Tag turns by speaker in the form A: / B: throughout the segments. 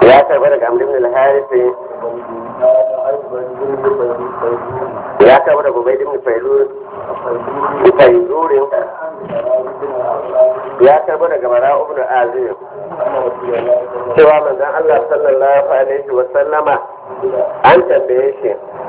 A: ya karɓi daga amr ibn al-harith ya karɓi daga ubayd ibn fayruz fayzurin ya karɓi daga bara ibn azim cewa manzon Allah sallallahu alaihi wa sallama an tambaye shi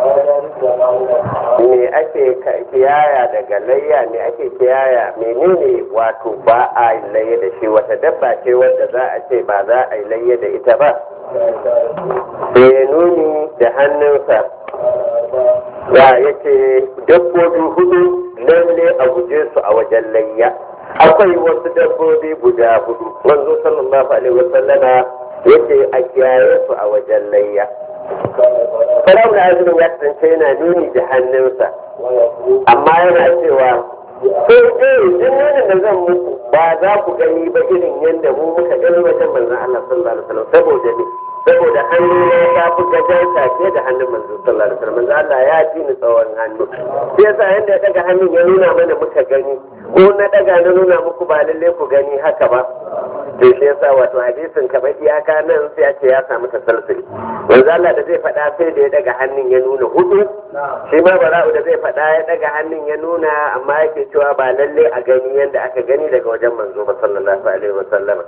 A: me ake kiyaya daga layya me ake kiyaya menene wato ba a yi layya da shi wata dabba ce wanda za a ce ba za a yi layya da ita ba sai nuni da hannunsa ya yake dabbobi hudu lalle a guje su a wajen layya akwai wasu dabbobi guda hudu manzo sallallahu alaihi wasallama yake a kiyaye su a wajen layya Firawun azumin ya kasance yana nuni da hannunsa, amma yana cewa, ko eh duk nunin da zan muku ba za ku gani ba irin yadda mu muka gani wajen manzon Allah sallallahu alaihi wasallam saboda ne saboda hannu ne ya fi gajarta ke da hannun manzon sallallahu alaihi wasallam manzon Allah ya ji ni tsawon hannu sai yasa yanda ya daga hannun ya nuna mana muka gani ko na daga na nuna muku ba lalle ku gani haka ba to shi yasa wato hadisin kamar iyaka nan sai a ce ya samu tasalsuli manzo Allah da zai faɗa sai da ya daga hannun ya nuna hudu shi ma bara'u da zai faɗa ya daga hannun ya nuna amma yake cewa ba lalle a gani yadda aka gani daga wajen manzo ba sallallahu alaihi wa sallama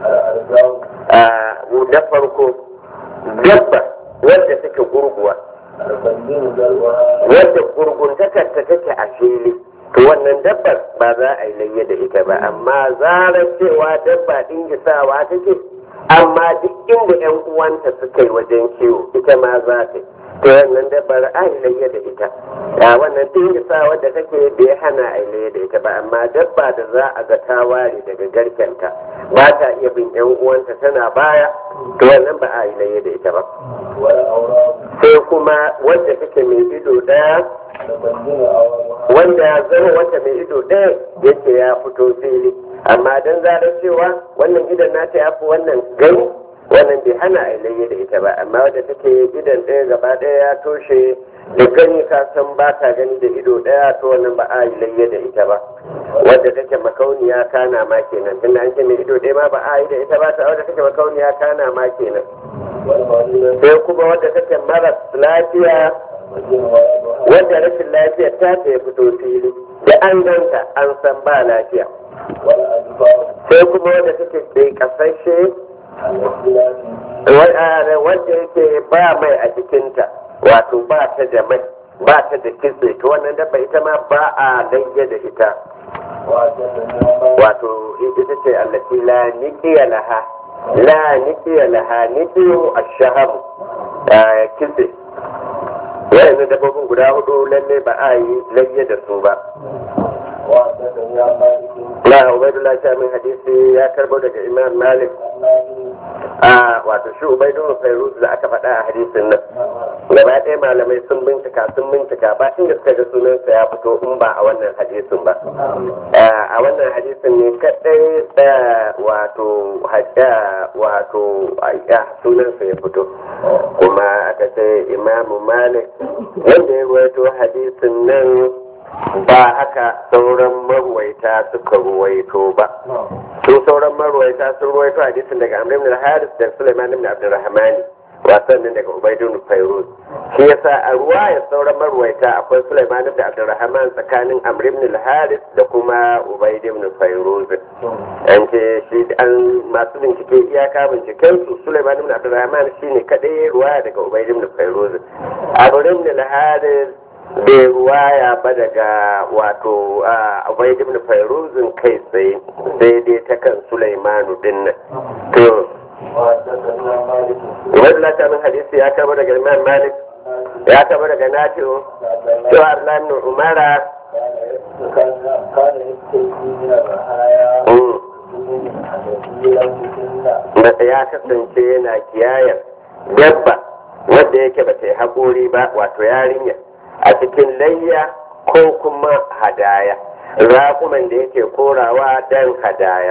A: a da farko dabba wadda take gurguwa wadda gurguntakar ta take a fili to wannan dabbar ba za a yi layya da ita ba amma zarar cewa dabba ɗin gisawa take amma duk inda yan uwanta suka yi wajen kiwo ita ma za ta to wannan dabbar a yi layya da ita a wannan ɗin gisawa da take bai hana a yi layya da ita ba amma dabba da za a ga ta ware daga garkenta ba ta iya bin yan uwanta tana baya to wannan ba a yi layya da ita ba sai kuma wadda take mai ido ɗaya wanda ya zama wata mai ido ɗaya yake ya fito fili amma don zarar cewa wannan idan nata ya fi wannan gani wannan bai hana a layya da ita ba amma wadda take idan ɗaya gaba ɗaya ya toshe da gani ka san ba ta gani da ido ɗaya to wannan ba a yi layya da ita ba wadda take makauniya kana ma kenan tunda an ce mai ido ɗaya ma ba a yi da ita ba ta wadda take makauniya kana ma kenan sai kuma wadda take maras lafiya wanda rashin lafiyar ta ta ya fito fili da an ganta an san ba lafiya sai kuma wanda take bai kasashe wanda yake ba mai a jikinta wato ba ta da mai ba ta da kitse to wannan dabba ita ma ba a layya da ita wato ita ce allati la niqiya laha la niqiya laha niqiyu ash-shahab kitse wayannan dabbobin guda hudu lalle ba a yi layya da su ba la ubaidullah ta min hadisi ya karbo daga imam malik a wato shi ubaidullah fairuz da aka faɗa a hadisin nan gaba ɗaya malamai sun bincika sun bincika ba inda suka ga sunansa ya fito in ba a wannan hadisin ba a wannan hadisin ne kaɗai da wato wato sunansa ya fito kuma aka ce imamu malik wanda ya ruwaito hadisin nan ba haka sauran marwaita suka ruwaito ba su sauran marwaita sun ruwaito hadisin daga amr ibn al-haris da sulaiman ibn abdurrahman wasan nan daga ubaidun fairuz shi yasa a ruwayar sauran marwaita akwai sulaiman ibn abdurrahman tsakanin amr ibn al-haris da kuma ubaid ibn fairuz an ce shi an masu bincike iyaka binciken su sulaiman ibn abdurrahman shine kadai ruwaya daga ubaid ibn fairuz amr ibn al-haris bai ruwaya ba daga wato abai ibn fairuzin kai tsaye sai dai ta kan sulaimanu dinnan to Ubaidullah ta min hadisi ya kama daga Imam Malik ya kama daga Nafi'u cewa Arlan Umara ya kasance yana kiyayar dabba wadda yake ba ta yi haƙori ba wato yarinya a cikin layya ko kuma hadaya raƙuman da yake korawa don hadaya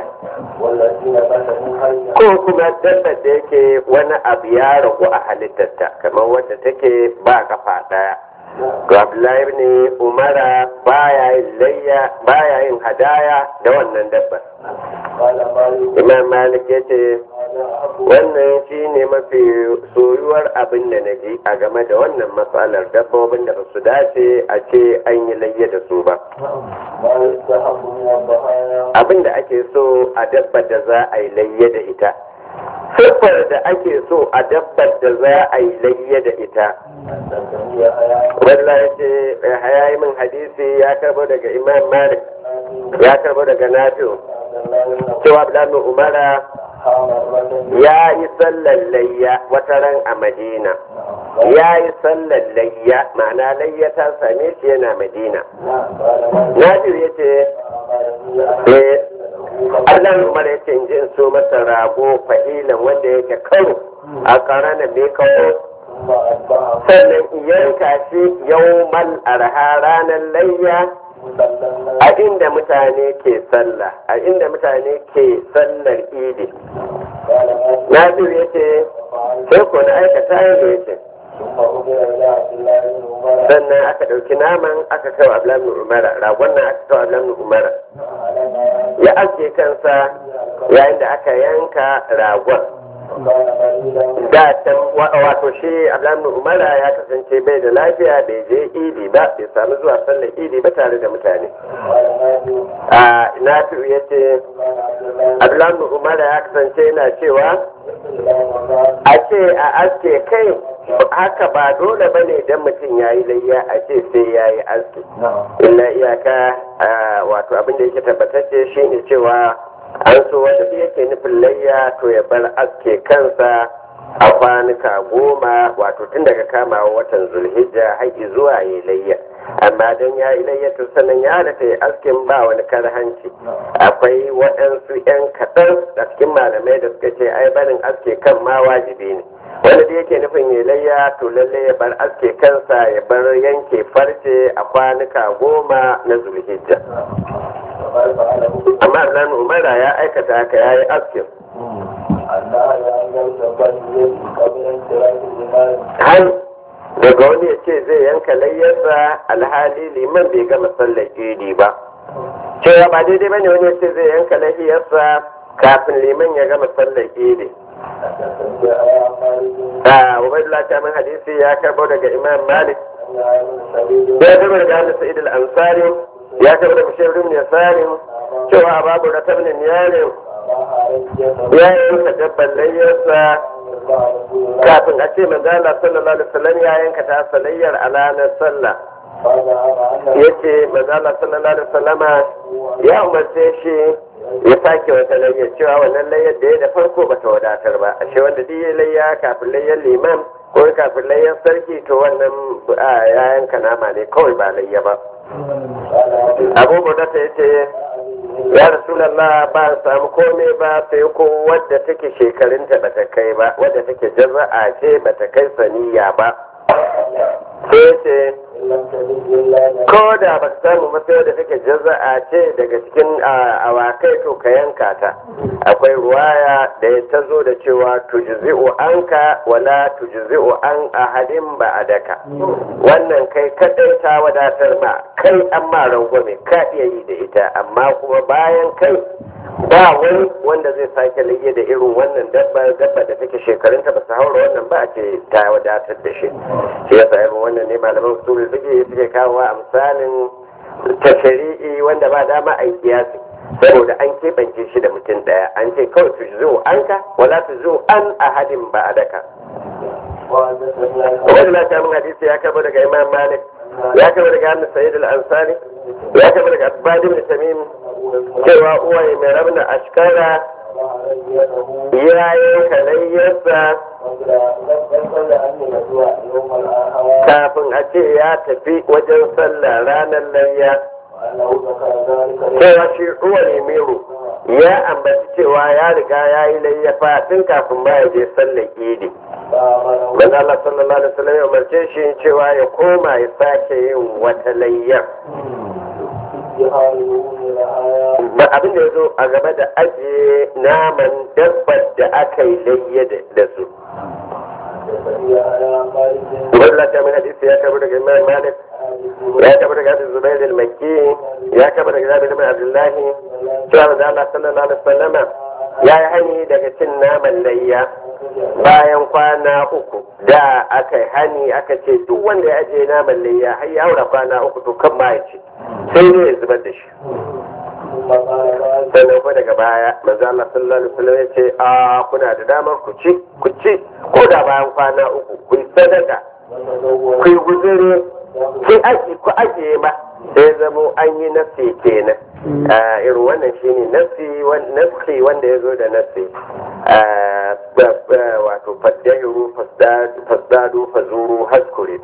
A: ko kuma dabbar da yake wani abu ya ragu a halittarta kamar wadda take ba kafa ɗaya Abdullahi ne Umara baya yin layya baya yin hadaya da wannan dabbar imam malik ya ce wannan shi ne mafi soyuwar abin da na ji a game da wannan matsalar dabbobin da ba su dace a ce an yi layya da su ba abin da ake so a dabbar da za a yi layya da ita siffar da ake so a dabbar da za a yi layya da ita wallahi ce hayayi min hadisi ya karbo daga imam malik ya karbo daga nafi'u cewa abdullahi umara ya yi sallar layya wata ran a madina ya yi sallar layya ma'ana layya ta same shi yana madina nafi'u ya ce Allah umar ya ce in ji in so masa rago fahilan wanda yake karo a karana mai kawo sannan yanka shi yau mal arha ranar layya a inda mutane ke sallah a inda mutane ke sallar idi na ya ce sai ko na aikata yadda ya ce sannan aka ɗauki naman aka kawo ablamin umara ragon nan aka kawo ablamin umara ya aske kansa yayin da aka yanka ragon da can wato shi ablamin umara ya kasance bai da lafiya bai je idi ba bai sami zuwa sallar idi ba tare da mutane a nafi'u ya ce ablamin umara ya kasance yana cewa a ce a aske kai haka ba dole ba ne idan mutum ya yi layya a ce sai ya yi aski illa iyaka wato abin da yake tabbatacce shi ne cewa an so wanda duk yake nufin layya to ya bar aske kansa a kwanuka goma wato tun daga kamawa watan zulhijja har zuwa yi layya amma don ya yi layya to sannan ya halatta ya askin ba wani karhanci akwai waɗansu 'yan kaɗan a cikin malamai da suka ce ai barin aske kan ma wajibi ne wanda da yake nufin ya layya to lalle ya bar aske kansa ya bar yanke farce a kwanuka goma na zulhijja amma zan umara ya aikata haka ya yi askin har daga wani ya ce zai yanka layyarsa alhali liman bai gama sallar idi ba cewa ba daidai bane wani ya ce zai yanka layyarsa kafin liman ya gama sallar idi a ubaidullah ta min hadisi ya karbo daga imam malik ya karbo daga anas sa'id al-ansari ya karbo daga shehu ibn yasarin cewa babu ratabnin yarin ya yi masa dabban layyarsa kafin a ce manzo Allah sallallahu alaihi wasallam ya yanka ta salayyar a ranar sallah yace manzo Allah sallallahu alaihi wasallama ya umarce shi ya sake wata layyar cewa wannan layyar da ya da farko ba ta wadatar ba ashe wanda duk ya layya kafin layyar liman ko kafin layyar sarki to wannan ya yanka nama ne kawai ba layya ba abubuwa da ta yace ya rasulallah ba samu komai ba sai ko wadda take shekarunta bata kai ba wadda take jaza'a ce bata kai saniya ba sai ce ko da ba ta samu ba sai wadda take jaza'a ce daga cikin awakai to ka yanka ta akwai ruwaya da ya ta zo da cewa tujzi'u anka wala tujzi'u an ahadin ba a daka wannan kai kadai ta wadatar ma kai an ma rangwame ka iya yi da ita amma kuma bayan kai ba wani wanda zai sake lage da irin wannan dabba dabba da take shekarunta ba su haura wannan ba a ce ta wadatar da shi shi ya sa irin wannan ne malaman su suke suke kawo a misalin ta shari'i wanda ba dama a yi kiyasi saboda an keɓance shi da mutum ɗaya an ce kawai tu zo an ka wala tu zo an ahadin ba a daka wani na ta min hadisi ya karbo daga imam malik ya karbo daga hannun sa'id al-ansari ya karbo daga asbadin da tamim cewa uwaye mai rabna ashkara ya yi kalayyarsa kafin a ce ya tafi wajen sallah ranar layya cewa shi ruwa ne mero ya ambaci cewa ya riga ya yi layyafa tun kafin ba ya je sallar idi manzo Allah sallallahu alaihi wasallam ya umarce shi cewa ya koma ya sake yin wata layyar abin da ya zo a game da ajiye naman dabbar da aka yi layya da su Wallah ta min hadisi ya tabbata daga Imam Malik ya tabbata daga Hadis Zubair al-Makki ya kaba daga zabi ibn abdullahi cewa da Allah sallallahu alaihi wasallama ya yi hani daga cin naman layya bayan kwana uku da aka yi hani aka ce duk wanda ya ajiye naman layya har ya haura kwana uku to kan ma ya ci sai ne ya zubar da shi sannan ko daga baya manzo Allah sallallahu alaihi wasallam ya ce a kuna da damar ku ci ku ci ko da bayan kwana uku ku yi sadaka ku yi guzuri ku aji ku ajiye ba sai zamo an yi nasi kenan irin wannan shine nasi nasi wanda ya zo da nasi wato faddahiru fasdadu fazuru haskure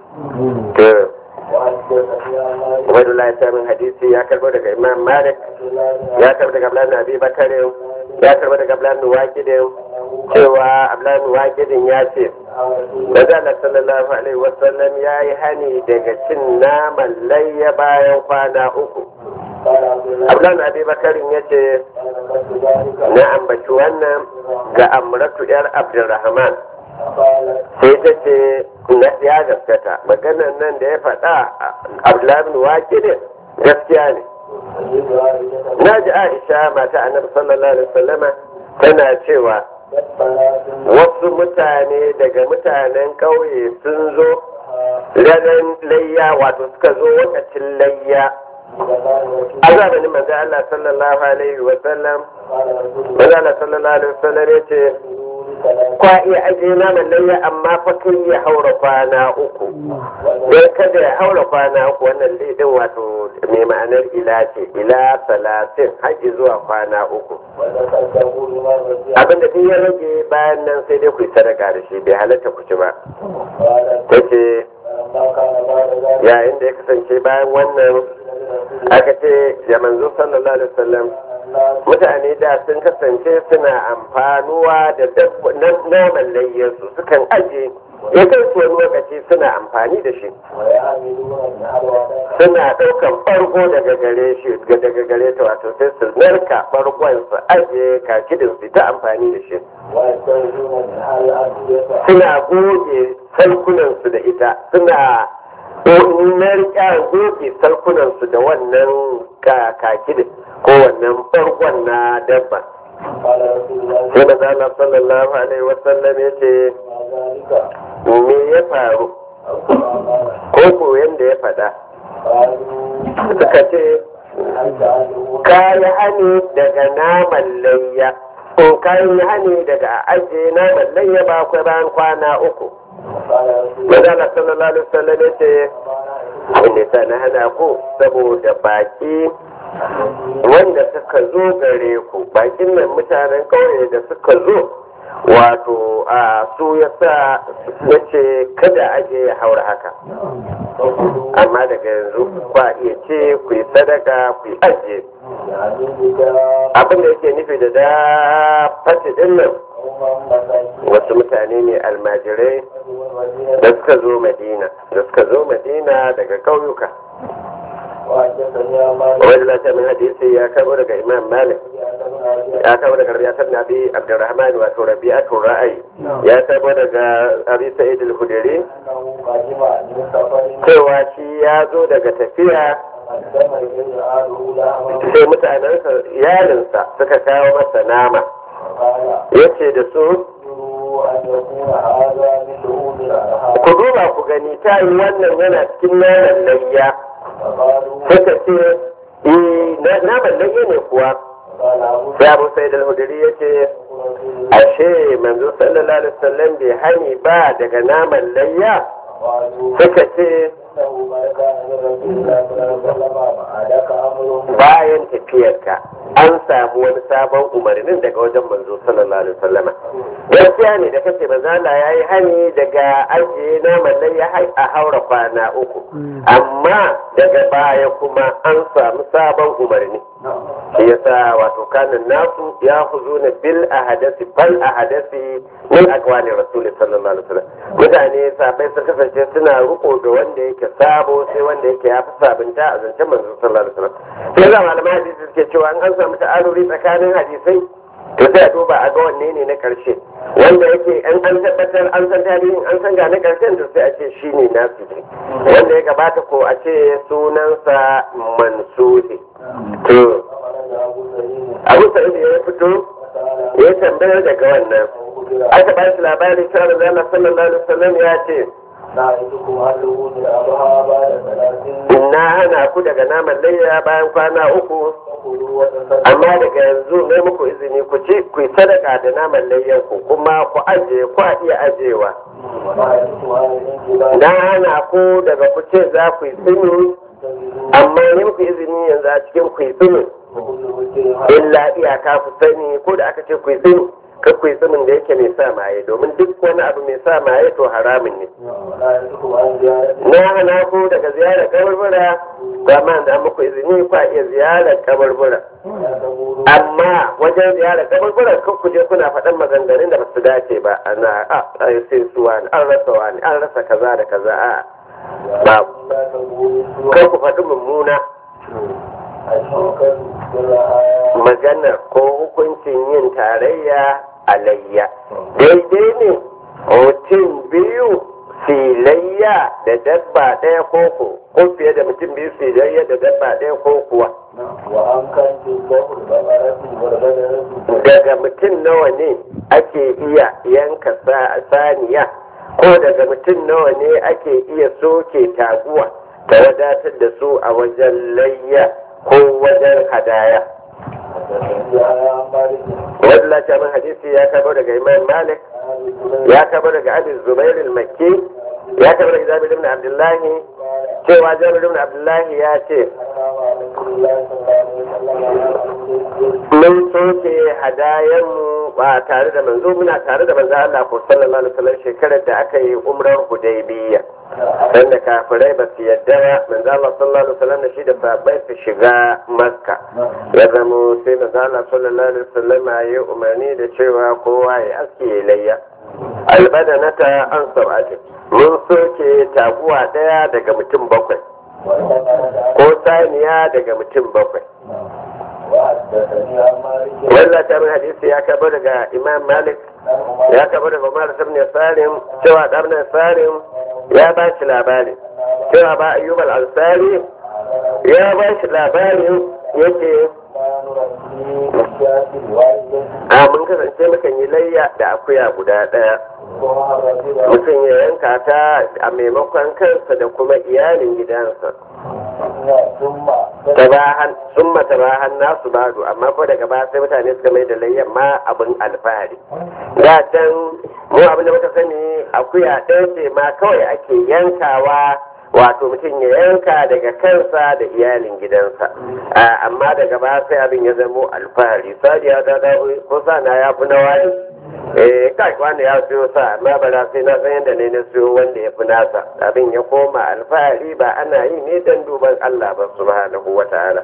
A: Ubaidullah ya min hadisi ya karbo daga Imam Malik ya karbo daga Abdullahi Abi Bakar ya karbo daga Abdullahi Waqidin cewa Abdullahi Waqidin ya ce Manzo Allah sallallahu alaihi wasallam ya yi hani daga cin naman layya bayan kwana uku Abdullahi Abi Bakar ya ce na ambaci wannan ga Amratu yar Abdulrahman sai ta ce na ya gaskata maganan nan da ya faɗa abdullahi wakilin gaskiya ne na ji aisha mata annabi sallallahu alaihi wasallama tana cewa wasu mutane daga mutanen ƙauye sun zo ranar layya wato suka zo wakacin layya a zamanin manzo Allah sallallahu alaihi wasallam manzo Allah sallallahu alaihi wasallam ya ce kwa iya ajiye naman layya amma fa kai ya haura kwana uku don kada ya haura kwana uku wannan lidin wato mai ma'anar ila ce ila salatin haƙi zuwa kwana uku abinda duk ya rage bayan nan sai dai ku yi sadaka da shi bai halatta ku ci ba ta ce yayin da ya kasance bayan wannan aka ce ya manzo sallallahu alaihi wasallam mutane da sun kasance suna amfanuwa da naman layyarsu sukan aje ya kai su wani lokaci suna amfani da shi suna ɗaukan farko daga gare shi daga gare ta wato sai su narka farkon su aje kakidin su ta amfani da shi suna goge salkunansu da ita suna narka goge salkunansu da wannan kakidin ko wannan farkon na dabba sai da zala sallallahu alaihi wasallam ya ce me ya faru ko ko yanda ya faɗa suka ce kayi hani daga naman layya ko kayi hani daga ajiye naman layya ba kwai bayan kwana uku Mazala sallallahu alaihi wasallam ya ce wanda sa na hana ku saboda baki wanda suka zo gare ku bakin nan mutanen kauye da suka zo wato a su ya sa ya ce kada aje ya haura haka amma daga yanzu ba iya ce ku yi sadaka ku yi ajiye abin da yake nufi da da fati din nan wasu mutane ne almajirai da suka zo madina da suka zo madina daga ƙauyuka wajen lafiya min hadisi ya kamo daga imam malik ya kamo daga rabiatar nabi abdurrahman wato rabiatul ra'ayi ya kamo daga abi sa'id al-hudari cewa shi ya zo daga tafiya sai mutanensa iyalinsa suka kawo masa nama ya ce da su ku duba ku gani ta yi wannan yana cikin naman layya suka ce naman layya ne kuwa sai abu sai da hudari ya ce ashe manzo sallallahu alaihi wasallam bai hani ba daga naman layya suka ce bayan tafiyarka an samu wani sabon umarnin daga wajen manzo sallallahu alaihi wasallama gaskiya ne da kace manzo Allah yayi hani daga ajiye naman nan ya a haura kwana uku amma daga baya kuma an samu sabon umarni shi yasa wato kanin nasu ya huzuna bil ahadasi fal ahadasi min aqwali rasul sallallahu alaihi wasallam mutane sabai sun kasance suna riko da wanda yake sabo sai wanda yake ya fi sabunta a zancen manzo sallallahu alaihi wasallam sai ga malaman hadisi suke cewa an samu ta'aruri tsakanin hadisai to sai a duba a ga wanne ne na karshe wanda yake an an tabbatar an san tarihin an san gane karshen to sai a ce shi ne nasu wanda ya gabata ko a ce sunansa mansuhi to abu sa'id ya fito ya tambayar daga wannan aka ba shi labarin cewa da Allah sallallahu alaihi wasallam ya ce na hana ku daga naman layya bayan kwana uku amma daga yanzu ne muku izini ku ci ku yi sadaka da naman layyan ku kuma ku aje ku iya ajewa na hana ku daga ku ce za ku yi tsini amma ne muku izini yanzu a cikin ku yi tsini illa iyaka ku sani ko da aka ce ku yi tsini kan ku yi tsinin da yake mai sa maye domin duk wani abu mai sa maye to haramun ne na hana ku daga ziyarar kabarbura ba ma da muku izini ku iya ziyarar kabarbura amma wajen ziyarar kabarbura kan ku je kuna faɗan maganganun da ba su dace ba ana a sai su wani an rasa wani an rasa kaza da kaza a ba kan ku faɗi mummuna maganar ko hukuncin yin tarayya alayya daidai ne mutum biyu filayya da dabba ɗaya koko ko fiye da mutum biyu filayya da dabba ɗaya ko kuwa daga mutum nawa ne ake iya yanka saniya ko daga mutum nawa ne ake iya soke taguwa ta wadatar da su a wajen layya ko wajen hadaya wani lafiyar hadisi ya kabo daga imam malik ya kabo daga abin zubair al-makki ya kabo daga jabir ibn abdullahi cewa jabir ibn abdullahi ya ce mun soke hadayenmu ba tare da manzo muna tare da manzo Allah ko sallallahu alaihi wasallam shekarar da aka yi umrar hudaybiyya dan da kafirai ba su yadda ba manzo Allah sallallahu alaihi wasallam da shi da sahabbai su shiga makka ya zamo sai manzo Allah sallallahu alaihi wasallam ya umarni da cewa kowa ya aske ya layya albadanata an sab'atin mun soke taguwa daya daga mutum bakwai ko saniya daga mutum bakwai wannan ta hadisi ya kaba daga imam malik ya kaba daga umar ibn salim cewa ibn salim ya ba shi labari cewa ba ayyub al-ansari ya ba shi labarin yake a mun kasance mukan yi layya da akuya guda ɗaya mutum ya yanka ta a maimakon kansa da kuma iyalin gidansa summa ta bahan nasu bado amma ko daga ba sai mutane suka mai da layyan ma abin alfahari da can mu abin da muka sani akuya ɗaya ce ma kawai ake yankawa wato mutum ya yanka daga kansa da iyalin gidansa amma daga ba sai abin ya zamo alfahari sadiya da ko na ya fi na wani eh kai wanda ya siyo sa amma ba na sai na san yadda ne na siyo wanda ya fi nasa abin ya koma alfahari ba ana yi ne don duban Allah ba subhanahu wa ta'ala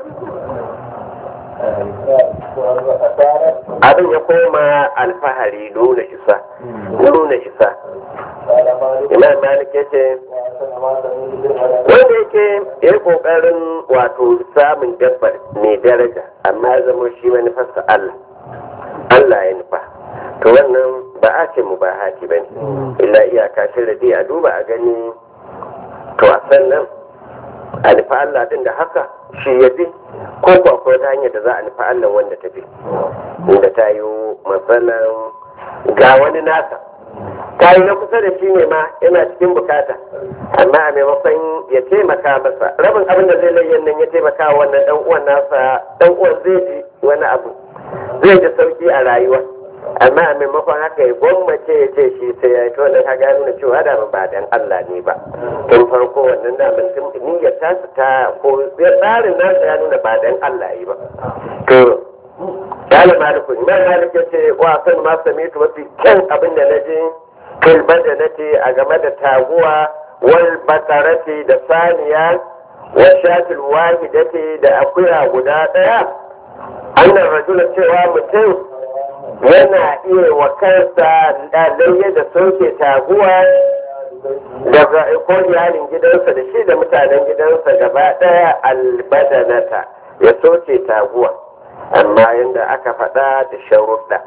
A: abin ya koma alfahari nuna isa nuna isa imam malik ya ce wanda yake ya kokarin wato samun dabbar mai daraja amma ya zama shi manufarsa Allah Allah ya nufa to wannan ba a ce mu ba haki ba ne illa iyaka shi da a duba a gani to a sannan a nufa Allah din da haka shi ya fi ko ko akwai ta hanyar da za a nufa Allah wanda ta fi inda ta yi matsalan ga wani nasa ta yi na kusa da shi ne ma yana cikin bukata amma a maimakon ya taimaka masa rabin abin da zai layyan nan ya taimaka wa wannan dan uwan nasa dan uwan zai ji wani abu zai ji sauki a rayuwa amma a maimakon haka ya gwammace ya ce shi sai ya yi to da ka gano na cewa da ba dan Allah ne ba tun farko wannan da mutum niyyar ta ta ko tsarin nasa ya nuna ba dan Allah yi ba to Dala Maliku, Imam Malik ya ce wa san ma sami tu mafi kyan abin da na ji kilban da nace a game da taguwa wal bakarati da saniya wa shatil wahidati da akuya guda daya annan rajula cewa mutum yana iya wa kansa ɗalayya da soke taguwa daga ko iyalin gidansa da shi da mutanen gidansa gaba ɗaya albadanata ya soke taguwa amma yadda aka faɗa da sharuɗa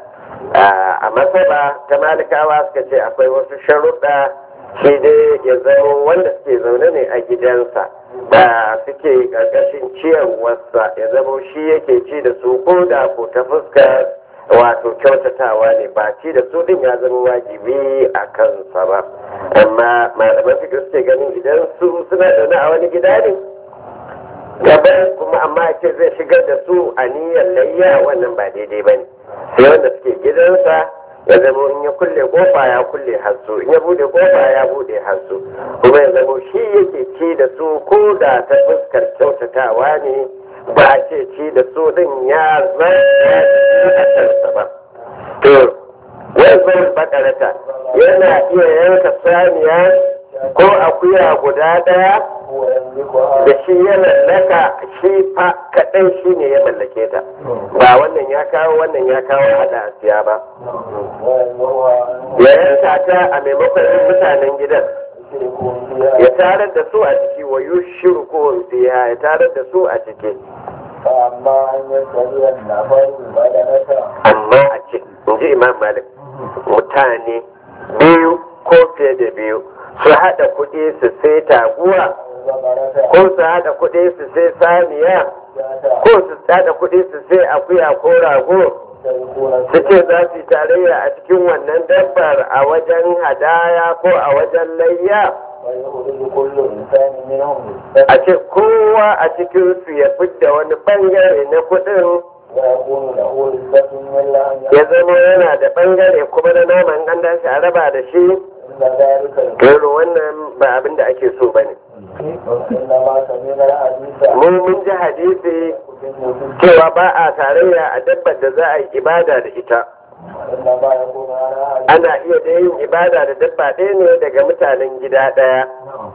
A: a masaba ta malikawa suka ce akwai wasu sharuɗa shi dai ya zama wanda suke zaune ne a gidansa da suke ƙarƙashin ciyarwarsa ya zama shi yake ci da su ko da ko ta fuskar wato kyautatawa ne ba ci da su din ya zama wajibi a kansa ba amma malaman fikir suke ganin idan su suna zaune a wani gida ne gaban kuma amma ce zai shigar da su a niyyar layya wannan ba daidai ba ne sai wanda suke gidansa ya zama in ya kulle kofa ya kulle hasu in ya bude kofa ya bude hasu kuma ya zama shi yake ci da su ko da ta fuskar kyautatawa ne ba a ce ci da su din ya zama a kansa ba to wanzan bakarata yana iya yanka saniya ko akuya guda daya da shi ya mallaka shi fa kaɗai shi ne ya mallake ta ba wannan ya kawo wannan ya kawo hada siya ba ya yanka ta a maimakon mutanen gidan ya tarar da su a ciki wa yushiru ko biya ya tarar da su a ciki amma a ce in ji imam malik mutane biyu ko fiye da biyu su haɗa kuɗi su sai taguwa ko su haɗa kuɗi su sai saniya ko su haɗa kuɗi su sai akuya ko rago su ce za su yi tarayya a cikin wannan dabbar a wajen hadaya ko a wajen layya a ce kowa a cikin su ya fidda wani bangare na kuɗin ya zama yana da bangare kuma na naman an dashi a raba da shi Gero wannan ba abin da ake so ba ne. Mun mun ji hadisi cewa ba a tarayya a dabbar da za a yi ibada da ita. Ana iya da yin ibada da dabba ɗaya ne daga mutanen gida ɗaya.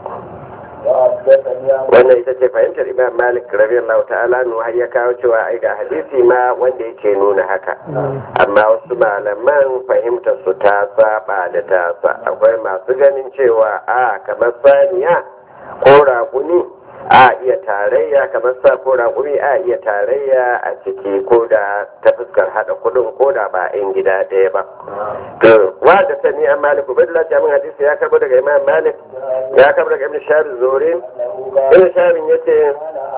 A: wannan ita ce fahimtar imam malik radiyallahu ta'ala nu har ya kawo cewa ai ga hadisi ma wanda yake nuna haka amma wasu malaman fahimtar su ta saba da tasa akwai masu ganin cewa a kamar saniya ko raguni a iya tarayya kamar sa ko raƙumi a iya tarayya a ciki ko da ta fuskar haɗa kudin ko da ba in gida ɗaya ba to wa da sani an malik ubaidullah jamin hadisi ya karbo daga imam malik ya karbo daga ibn shahar zorin ibn shahar yace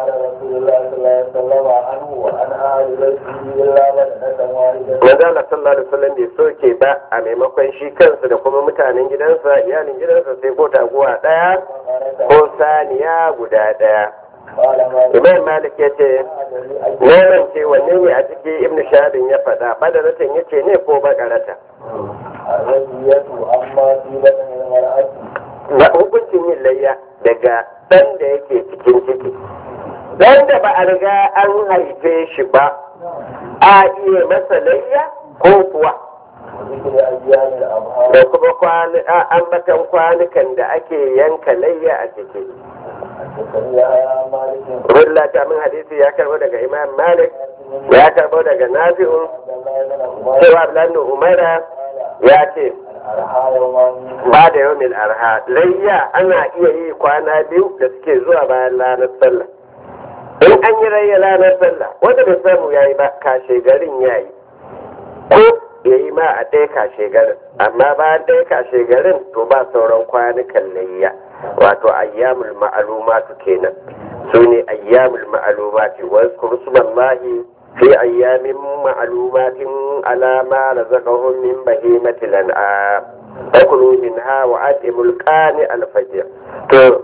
A: manzo Allah sallallahu alaihi wasallam bai soke ba a maimakon shi kansa da kuma mutanen gidansa iyalin gidansa sai ko taguwa ɗaya ko saniya guda ɗaya imam malik ya ce neman ce wanne ne a cikin ibn shahabin ya faɗa badaratan ya ce ne ko bakarata na hukuncin yin layya daga ɗan da yake cikin ciki ɗan da ba a riga an haife shi ba a iya masa layya ko kuwa da kuma ambatan kwanukan da ake yanka layya a ciki Rulla ta min hadisi ya karbo daga Imam Malik ya karbo daga Nafi'u cewa Abdullahi Umara ya ce ba da yau mil arha layya ana iya yi kwana biyu da suke zuwa bayan ranar sallah in an yi rayya ranar sallah wanda bai samu ya yi ba kashe garin ya yi ko ya yi ma a ɗaya kashe garin amma bayan ɗaya kashe garin to ba sauran kwanukan layya wato ayyamul ma'alumatu kenan su ne ayyamul ma'alumati wasu kursumallahi fi ayyamin ma'alumatin alama da zakahun min bahimati lan'a akulu min ha wa atimul qani alfajir to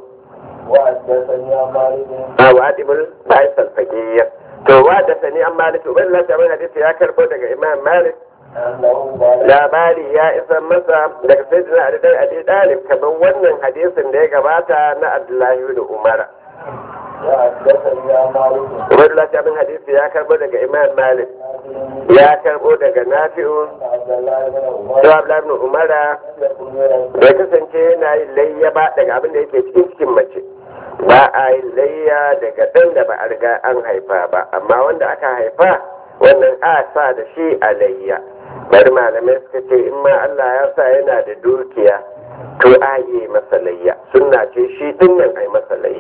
A: a wa atimul ba'is alfajir to wa da sani an malik ubin lati hadisi ya karbo daga imam malik labari ya isa masa daga sayyidina Ali dai Ali Dalib kamar wannan hadisin da ya gabata na Abdullahi ibn Umar Ubaidullah ta bin hadisi ya karbo daga Imam Malik ya karbo daga Nafi'u da Abdullahi ibn Umar da kasance yana yin layya ba daga abin da yake cikin cikin mace ba a yin layya daga ɗan da ba a riga an haifa ba amma wanda aka haifa wannan a sa da shi a layya bari malamai suka ce in ma Allah ya sa yana da dukiya to a yi masa layya sunna ce shi din nan ai masa layya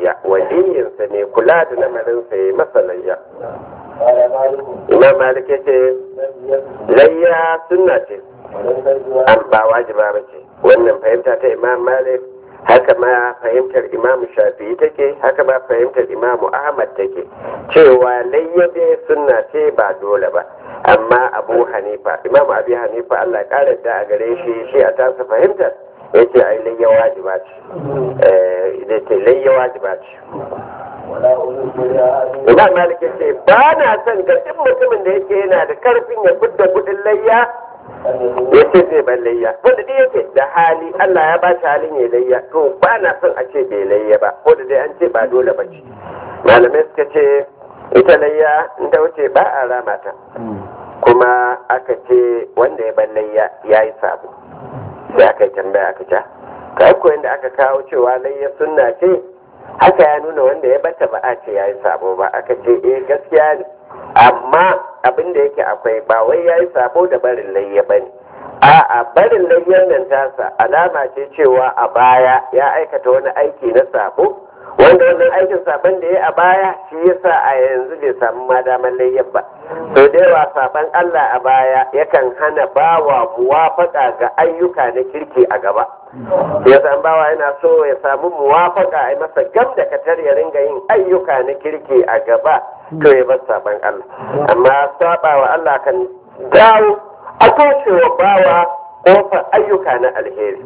A: layya waliyinsa ne kula da lamarinsa ya masa layya
B: قال مالك
A: imam malik ya ce
B: لم يكن
A: layya sunna ce
B: وليس الجواب
A: an ba wajiba ba ce wannan fahimta ta imam malik haka ma fahimtar imam shafi'i take haka ma fahimtar imam ahmad take cewa layya dai sunna ce ba dole ba amma abu hanifa imam abi hanifa allah ya kara da a gare shi shi a tasa fahimtar ya ce ai layya wajiba ce eh ya ce layya wajiba ce
B: ولا أريد بها
A: imam malik ya ce ba na son ga duk mutumin da yake yana da karfin ya fidda kudin layya
B: أن يكون
A: ya ce zai ban layya wanda dai yake da hali Allah ya ba shi halin ya layya to ba na son a ce bai layya ba ko da dai an ce ba dole ba ce malamai suka ce ita layya in ta wuce ba a rama ta kuma aka ce wanda ya ban layya ya yi sabo sai aka yi tambaya aka ce ka ko inda aka kawo cewa layya sunna ce haka ya nuna wanda ya bata ba a ce ya yi sabo ba aka ce eh gaskiya ne amma abin da yake akwai ba wai ya yi sabo da barin layya ba ne a'a barin layyan nan tasa alama ce cewa a baya ya aikata wani aiki na sabo wanda wannan aikin sabon da ya a baya shi yasa a yanzu bai samu ma damar layyan ba to da yawa sabon Allah a baya yakan hana bawa muwafaka ga ayyuka na kirki a gaba ya san bawa yana so ya samu muwafaka a yi masa gam da katar ya ringa yin ayyuka na kirki a gaba to ya bar sabon Allah amma saba wa Allah kan dawo a toshewa bawa kofar ayyuka na alheri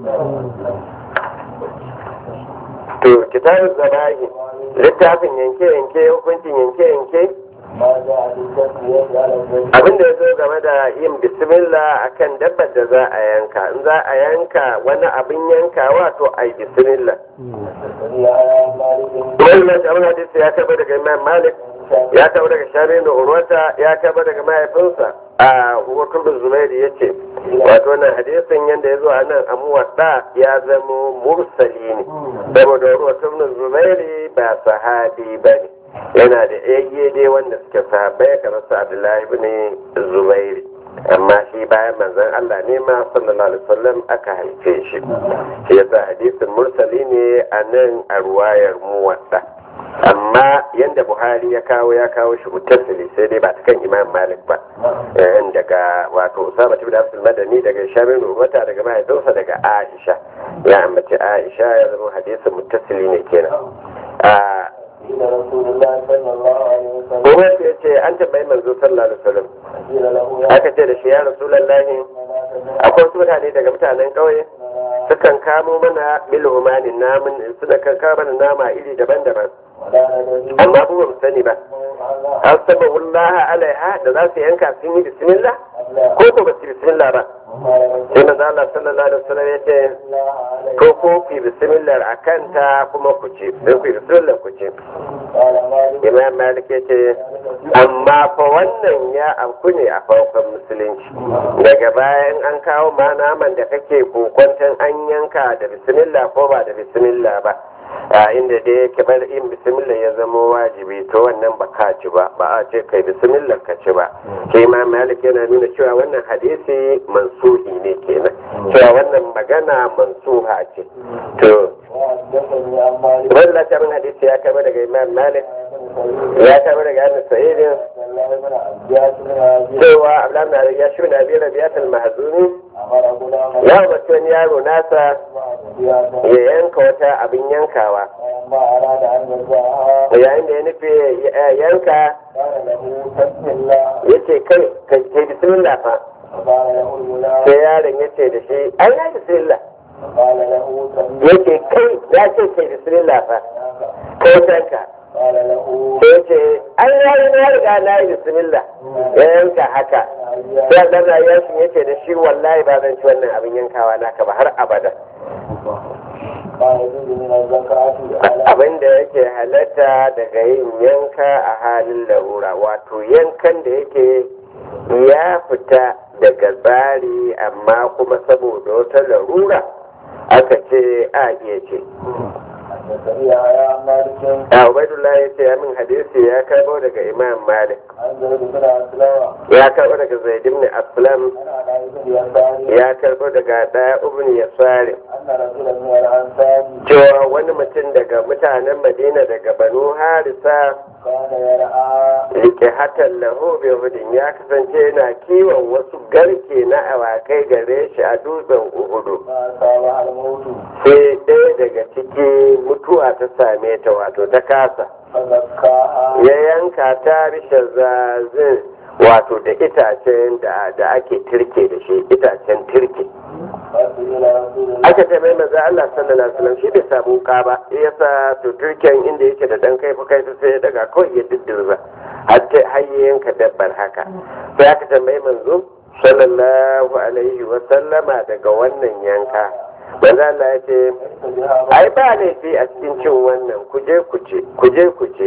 A: to kitabun zabahi littafin yanke-yanke hukuncin yanke-yanke
B: ما جاء في التسمية على الزوج
A: abin da ya zo game da yin bismillah akan dabbar da za a yanka in za a yanka wani abin yankawa to a yi bismillah
B: حدثني على مالك
A: wannan abin hadisi ya taba daga imam malik ya taba daga shari da urwata ya taba daga mahaifinsa a hukun bin zubairu ya ce wato wannan hadisin yadda ya zo a nan a muwadda ya zamo mursali ne saboda urwatun bin zubairu ba sahabi ba ne yana da yayye dai wanda suke sahabbai kamar su abdullahi bin zubairu amma shi bayan manzon Allah ne ma sallallahu alaihi wasallam aka haife shi shi yasa hadisin mursali ne a nan a ruwayar muwadda amma yanda buhari ya kawo ya kawo shi mutasili sai dai ba ta kan imam malik ba eh, daga wato usama ibn abdul madani daga shamin wata daga mahaifinsa daga aisha ya ambaci aisha ya zama hadisin mutasili ne kenan a
B: قيل رسول الله صلى الله عليه وسلم
A: kuma ya ce an tambayi manzo sallallahu alaihi wasallam
B: قيل له يا
A: aka ce da shi ya rasulullahi akwai wasu mutane daga mutanen ƙauye sukan kamo mana bilhumanin namun suna kan kamo mana nama iri daban-daban
B: ولا ندري
A: amma ba mu sani ba an saba wallaha alaiha da za su yanka sun yi bismillah ko ko ba su yi bismillah ba sai manzo Allah sallallahu alaihi wasallam ya ce ko ko ku yi bismillah akan ta kuma ku ce sai ku yi bismillah ku ce
B: قال مالك
A: imam malik ya ce amma fa wannan ya afku ne a farkon musulunci daga bayan an kawo ma naman da kake kokwanton an yanka da bismillah ko ba da bismillah ba a inda dai yake bar yin bismillah ya zama wajibi to wannan ba ka ci ba ba a ce kai bismillah ka ci ba sai imam malik yana nuna cewa wannan hadisi mansuhi ne kenan cewa wannan magana mansuha ce to
B: وحدثني عن مالك
A: wannan lafiyar hadisi ya kama daga imam malik ya kama daga annabi sa'idin
B: الله بن عباس بن عزيز
A: cewa abdullahi ya shi na biyar biyatul mahzuni
B: أمر غلام
A: ya umarci wani yaro nasa
B: بها
A: ya yanka wata abin yankawa
B: فلما أراد أن يرجعها
A: yayin da ya nufi ya yanka
B: قال له بسم الله
A: ya ce kai kai kai bismillah fa
B: فقال له الغلام
A: sai yaron ya ce da shi ai na bismillah
B: فقال له سمي
A: ya ce kai ya ce kai bismillah fa kai tanka
B: قال له
A: sai ya ce ai na yi na riga na yi bismillah ya yanka haka sai dan rayuwar shi ya ce da shi wallahi ba zan ci wannan abin yankawa naka ba har abada
B: قال يجوز من الزكاة على
A: abin da yake halatta daga yin yanka a halin larura wato yankan da yake ya fita daga tsari amma kuma saboda wata larura aka ce a iya ce
B: حدثني يحيى عن مالك
A: a ubaidullah ya ce ya min hadisi ya karbo daga imam malik
B: عن زيد بن اسلم
A: ya karbo daga zaid ibn aslam
B: عن علاء بن يسار
A: ya karbo daga daya ibn yasari
B: ان رجلا من الانصار
A: cewa wani mutum daga mutanen madina daga banu harisa
B: كان يرعى
A: rike hatan lahu bi hudin ya kasance yana kiwon wasu garke na awakai gare shi a dutsen uhudu
B: فاصابها الموت
A: sai ɗaya daga ciki mutuwa ta same ta wato ta kasa
B: فزكاها
A: ya yanka ta rishe zazin wato da itacen da da ake tirke da shi itacen tirke
B: فسئل رسول الله
A: aka ce mai maza Allah sallallahu alaihi wasallam shi bai samu wuka ba yasa to turken inda yake da dan kai kai sai ya daga kawai ya diddirza har ta har ya yanka dabbar haka sai aka tambayi manzo sallallahu alaihi wasallama daga wannan yanka manzo Allah ya ce
B: ليس بها
A: ai ba laifi a cikin cin wannan kuje kuce kuje kuce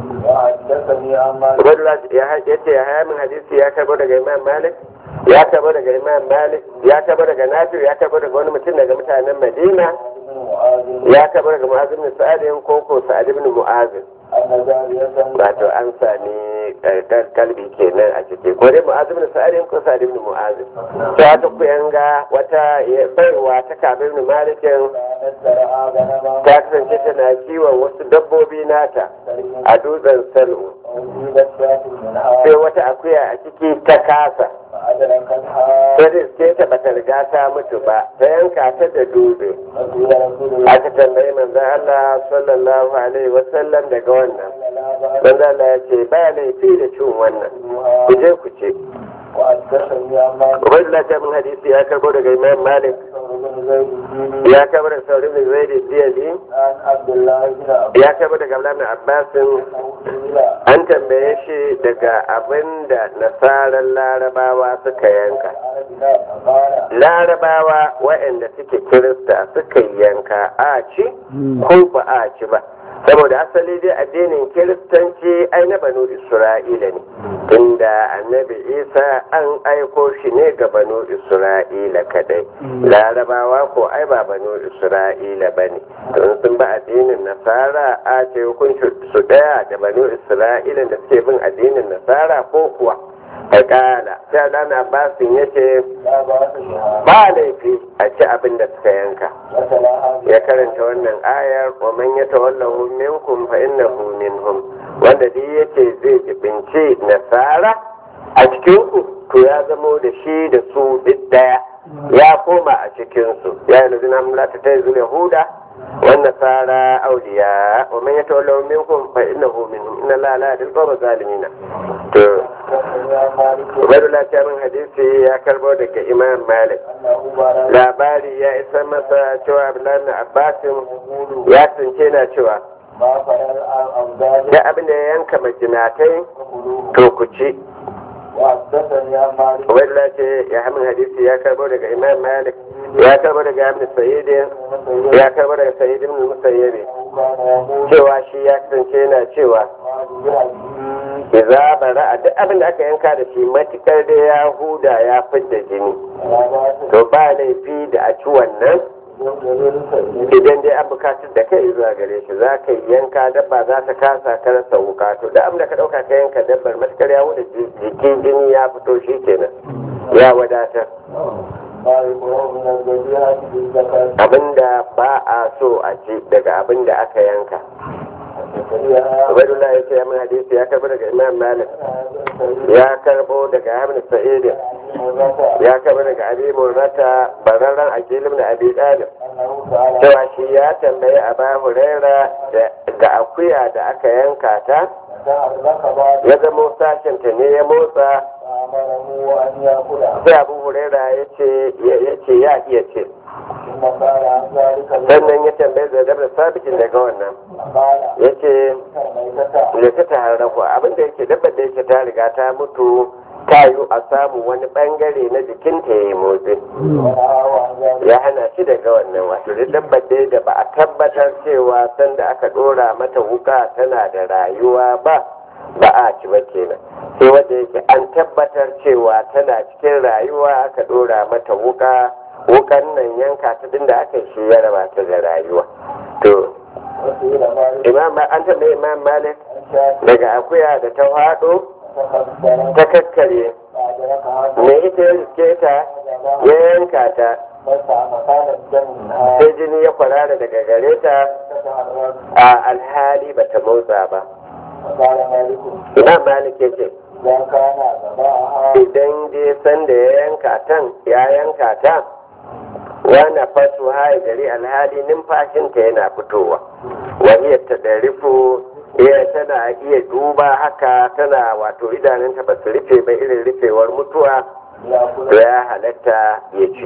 B: وحدثني عن مالك
A: Ubaidullah ya ce ya haya min hadisi ya karbo daga Imam Malik ya karbo daga Imam Malik ya karbo daga Nafi ya karbo daga wani mutum daga mutanen Madina
B: بن معاذ
A: ya karbo daga Mu'adh ibn Sa'ad ko ko Sa'ad ibn Mu'adh
B: أن جارية
A: wato an sami eh, kalbi kenan a ciki ko dai Mu'adh ibn Sa'ad ko Sa'ad ibn Mu'adh ta wata kuyanga wata eh, baiwa ta Ka'ab ibn Malik
B: كانت ترعى غنما
A: ta kasance tana kiwon wasu dabbobi nata a dutsen Sal'u
B: وأصيبت شاة منها
A: sai wata akuya a ciki ta kasa
B: فأدركتها
A: sai sai ta bata riga ta mutu ba ta yanka ta da dutse
B: فسئل رسول الله
A: aka tambayi manzon Allah sallallahu alaihi wasallam daga wannan
B: لا بأس
A: manzon Allah ya ce ba laifi da cin wannan
B: بها
A: ku je ku ce
B: وحدثني عن مالك
A: Ubaidullah ta min hadisi ya karbo daga Imam Malik
B: بن زيد الديني
A: ya karbo daga Sauri bin Zaid Diyali
B: عن عبد الله بن عبد
A: ya karbo daga Abdullah bin Abbas
B: الله
A: an tambaye shi daga abinda nasaran larabawa suka yanka
B: قال
A: larabawa waɗanda suke kirista suka yanka a ci ko ba a ci ba saboda asali dai addinin kiristanci ai na banu isra'ila ne inda annabi isa an aiko shi ne ga banu isra'ila kadai larabawa ko ai ba banu isra'ila ba ne don sun ba addinin nasara a ce hukunci su daya da banu isra'ila da suke bin addinin nasara ko kuwa Fakala, sai Dan Abbasin ya ce,
B: لا بأس بها
A: ba laifi a ci abin da suka yanka.
B: وتلاها
A: Ya karanta wannan ayar, wa man ya tawallahu minkum fa innahu minhum. Wanda duk yace zai jibinci nasara a cikin ku, to ya zamo da shi da su duk daya. Ya koma a cikin su. Ya yi lazina mulata ta yi Yahuda, والنصارى أولياء ومن يتولوا منكم فإنه منهم إن الله لا يهدي القوم الظالمين to Ubaidullah ta min hadisi ya karbo daga Imam Malik labari ya isa masa cewa Abdullahi bin Abbasin ya tsince na cewa da abin da ya yanka majinatai to ku ci Ubaidullah ce ya hamin hadisi ya karbo daga Imam Malik ya karbo daga Ibn Sayyid ya karbo daga Sayyid ibn Musayyib cewa shi ya kasance yana cewa idza bara duk abin da aka yanka da shi matukar da ya huda ya fidda jini to ba laifi da a ci wannan idan dai an bukatar da kai zuwa gare shi za ka yi yanka dabba za ta kasa ka rasa wuka to da abin da ka dauka ka yanka dabbar matukar ya huda jikin jini ya fito shi kenan ya wadatar abinda ba a so a ci daga abin da aka yanka Ubaidullah ya ce ya min hadisi ya karbo daga Imam Malik ya karbo daga Hamid Sa'id ya karbo daga Abi Murrata bararran Aqil ibn Abi Talib cewa shi ya tambayi Aba Huraira da akuya da aka yanka ta ya zama sashen ta ne ya motsa sai Abu Huraira ya ce ya iya ce sannan ya tambaye zagar da sabitin daga wannan ya ce da ta taharraku abinda yake dabbar da yake ta riga ta mutu ta yi a samu wani bangare na jikinta ya yi motsi ya hana shi daga wannan wato da dabbar da da ba a tabbatar cewa sanda aka dora mata wuka tana da rayuwa ba ba a ci ba kenan sai wanda yake an tabbatar cewa tana cikin rayuwa aka dora mata wuka wukan nan yanka ta din da aka shi ya raba ta da rayuwa to
B: wasu yi da malik
A: imam ba an tambaye imam malik
B: an sha
A: daga akuya da ta haɗo
B: ta kaskara
A: ta kakkare
B: ba da raka haka
A: me ita ya riske ta
B: da
A: ya yanka ta
B: masa a makalar jamin ha
A: sai jini ya kwarara daga gare ta
B: ta ta harar
A: a alhali ba ta motsa ba
B: makalar malikun
A: imam malik ya ce
B: idan kana gaba a ha
A: idan je sanda ya yanka tan ya yanka ta wana fasu hai gari alhali numfashinta yana fitowa wani ta darifu iya tana iya duba haka tana wato idanunta ba su rufe ba irin rufewar mutuwa
B: ya
A: to
B: kula
A: ya halatta ya ce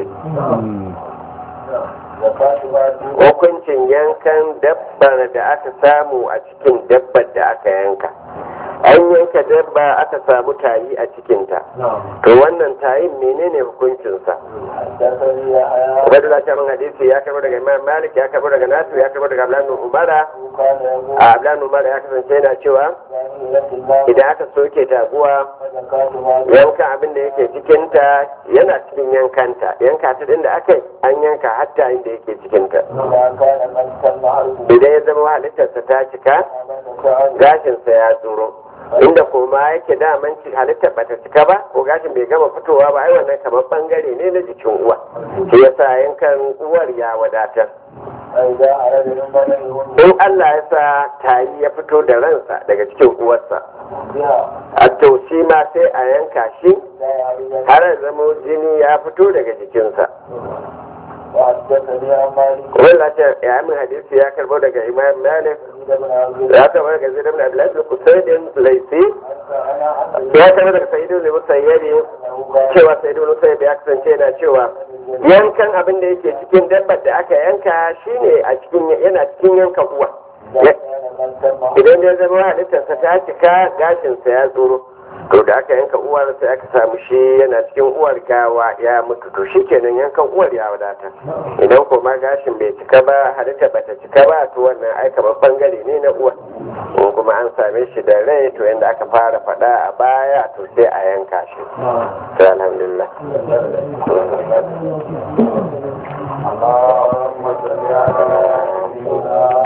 B: da fasu ba su
A: hukuncin yankan dabbar da aka samu a cikin dabbar da aka yanka an yanka dabba aka samu tayi a cikinta to wannan tayin menene hukuncinsa
B: حدثني يحيى
A: Ubaidu da shaman hadisi ya karbo daga Imam Malik ya karbo daga Nasu ya karbo daga Abdullahi bin Umara
B: كان يقول
A: a Abdullahi bin Umara ya kasance yana cewa
B: جاهلية الله
A: idan aka soke taguwa
B: وزكاة مال
A: yanka abin da yake cikinta yana cikin yankanta yanka ta din da aka yi an yanka hatta inda yake cikinta
B: إذا كان قد تم حربه
A: idan ya zama halittarsa ta cika
B: فمن شاء
A: gashinsa ya tsoro inda kuma yake daman ci- halittar bata cika ba ko gashin bai gama fitowa ba ai wannan kamar bangare ne na jikin uwa shi yasa yankan uwar ya wadatar
B: فإذا أراد من بلغه
A: in Allah ya sa tayi ya fito da ransa daga cikin uwarsa
B: بها
A: a to shi ma sai a yanka shi
B: لا يعرف
A: har ya zama jini ya fito daga jikinsa
B: وحدثني عن مالك
A: wanda ce ya min hadisi ya karbo daga imam malik
B: سيد بن عبد
A: ya karbo daga zai dabna abdullahi bin kusaidin laisi
B: أنا أحد
A: ya karbo daga sayyidin zai musayyari
B: أنه كان
A: cewa sayyidin musayyari ya kasance yana cewa yankan abin da yake cikin dabbar da aka yanka shine a cikin yana cikin yanka uwa
B: إذا كان قد تم حربه
A: idan ya zama halittarsa ta cika gashinsa ya tsoro to da aka yanka uwar sai aka samu shi yana cikin uwar gawa ya mutu to shi kenan yankan uwar ya wadata idan kuma gashin bai cika ba halitta bata cika ba to wannan ai kamar bangare ne na uwar in kuma an same shi da rai to yanda aka fara faɗa a baya to sai a yanka shi sai alhamdulillah
B: اللهم صل على سيدنا